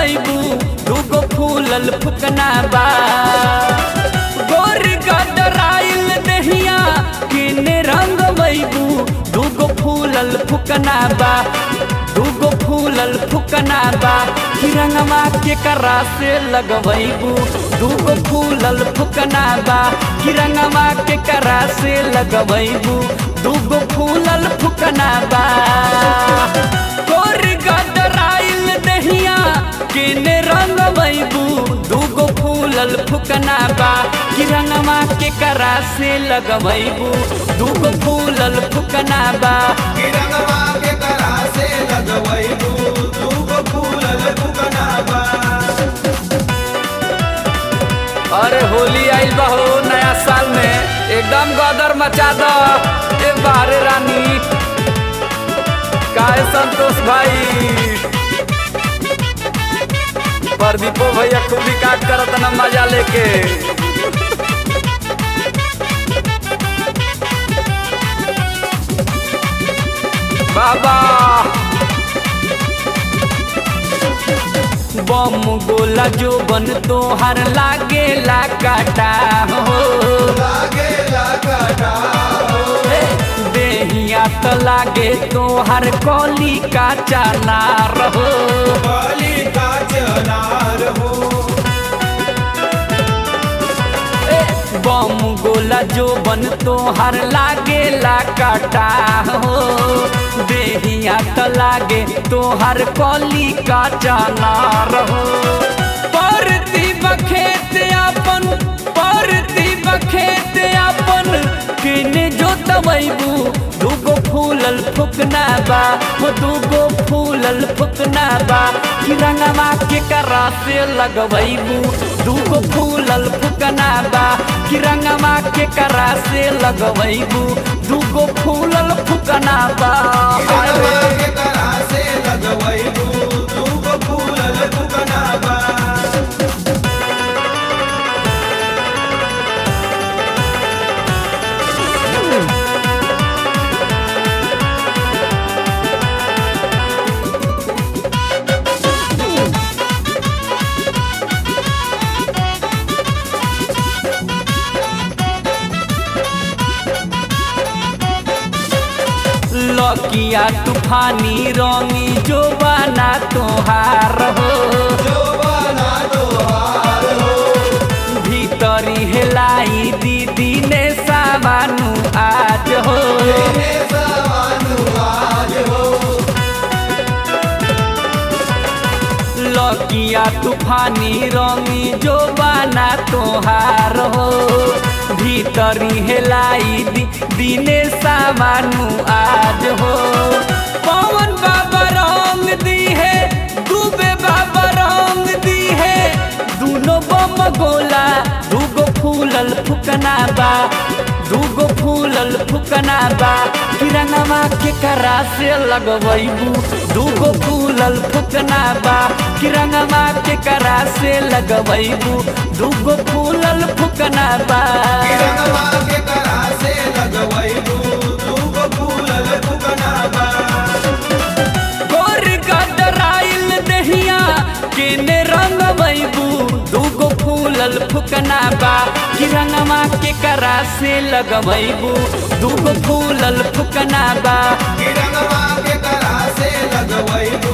रंगवैबू दूगो फूलल फुकना बा गोर गदराइल दहिया किने रंगवैबू दूगो फूलल फुकना बा दूगो फूलल फुकना बा कि रंगवा के करा से लगवैबू दूगो फूलल फुकना बा कि रंगवा के करा से लगवैबू दूगो फूलल फुकना बा गोर गदराइल दहिया किने रंगवैबू दूगो फूलल फुकना बा कि रंगवा के करा से लगवैबू दूगो फूलल फुकना बा किरंगवा के करा से लगवैबू दूगो फूलल फुकनाबा अरे होली आइल बा हो नया साल में एकदम गदर मचा दो ए बारे रानी काहे संतोष भाई प्रदीपो भैया खूब काट करत न मजा लेके बाबा बम गोला जो बन तोहर लागे ला काटा हो लागे लगाटा देहिया तो लागे तोहर कौली का चाला रहो बलि का चनार हो ए, बम गोला जो बन तोहर लागे ला काटा हो देहिया तो लागे तोहर कौली का चाला रहो परती बखेत अपन परती बखेत अपन किने जो तबैबू दूगो फूलल फुकना बा हो दूगो फूलल फुकना बा कि रंगवा के करा से लगवैबू दूगो फूलल फुकना बा कि रंगवा के करा से लगवैबू दूगो फूलल फुकना बा किरंगवा के करा से लगवैबू दूगो फूलल फुकनाबा लकिया तूफानी रंगी जो बना तोहार हो जोबाना तोहार हो भीतरी हेलाई दीदी ने सामानु आज हो तेरे सवानु आज हो लकिया तूफानी रंगी जो बना तोहार हो भीतरी हेलाई दी, दिने सामानु आज हो पवन बाबा रंग दी है डूबे बाबा रंग दी है दूनो बम गोला दूगो फूलल फुकना बा दूगो फूलल फुकना बा किरणवा के करा से लगवैबू दूगो फूलल फुकना बा किरणवा के करा से लगवैबू दूगो फूलल फुकना बा किरंगवा के करा से लगवैबू दूगो फूलल फुकनाबा गोर गदराइल दहिया केने रंगवैबू दूगो फूलल फुकना बा किरणवा के करा से लगवैबू दूगो फूलल फुकना बा किरंगवा के करा से लगवैबू